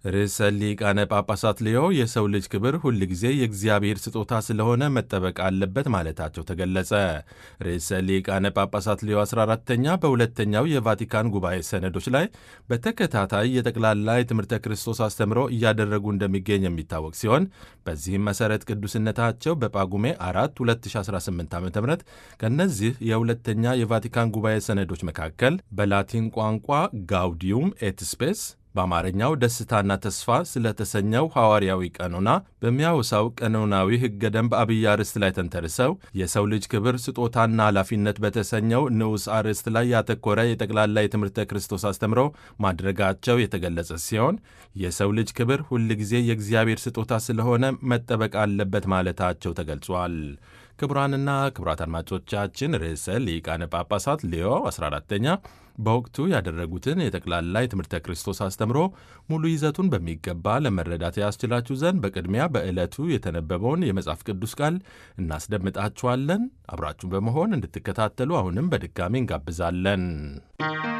ርዕሰ ሊቃነ ጳጳሳት ሌዮ የሰው ልጅ ክብር ሁል ጊዜ የእግዚአብሔር ስጦታ ስለሆነ መጠበቅ አለበት ማለታቸው ተገለጸ። ርዕሰ ሊቃነ ጳጳሳት ሌዮ 14ተኛ በሁለተኛው የቫቲካን ጉባኤ ሰነዶች ላይ በተከታታይ የጠቅላላ የትምህርተ ክርስቶስ አስተምሮ እያደረጉ እንደሚገኝ የሚታወቅ ሲሆን በዚህም መሠረት ቅዱስነታቸው በጳጉሜ 4 2018 ዓ ም ከእነዚህ የሁለተኛ የቫቲካን ጉባኤ ሰነዶች መካከል በላቲን ቋንቋ ጋውዲዩም ኤት ስፔስ በአማርኛው ደስታና ተስፋ ስለተሰኘው ሐዋርያዊ ቀኖና በሚያወሳው ቀኖናዊ ሕገ ደንብ አብይ አርዕስት ላይ ተንተርሰው የሰው ልጅ ክብር ስጦታና ኃላፊነት በተሰኘው ንዑስ አርዕስት ላይ ያተኮረ የጠቅላላ የትምህርተ ክርስቶስ አስተምሮ ማድረጋቸው የተገለጸ ሲሆን የሰው ልጅ ክብር ሁል ጊዜ የእግዚአብሔር ስጦታ ስለሆነ መጠበቅ አለበት ማለታቸው ተገልጿል። ክቡራንና ክቡራት አድማጮቻችን ርዕሰ ሊቃነ ጳጳሳት ሌዮ 14ተኛ በወቅቱ ያደረጉትን የጠቅላላ የትምህርተ ክርስቶስ አስተምሮ ሙሉ ይዘቱን በሚገባ ለመረዳት ያስችላችሁ ዘንድ በቅድሚያ በዕለቱ የተነበበውን የመጽሐፍ ቅዱስ ቃል እናስደምጣችኋለን። አብራችሁን በመሆን እንድትከታተሉ አሁንም በድጋሚ እንጋብዛለን።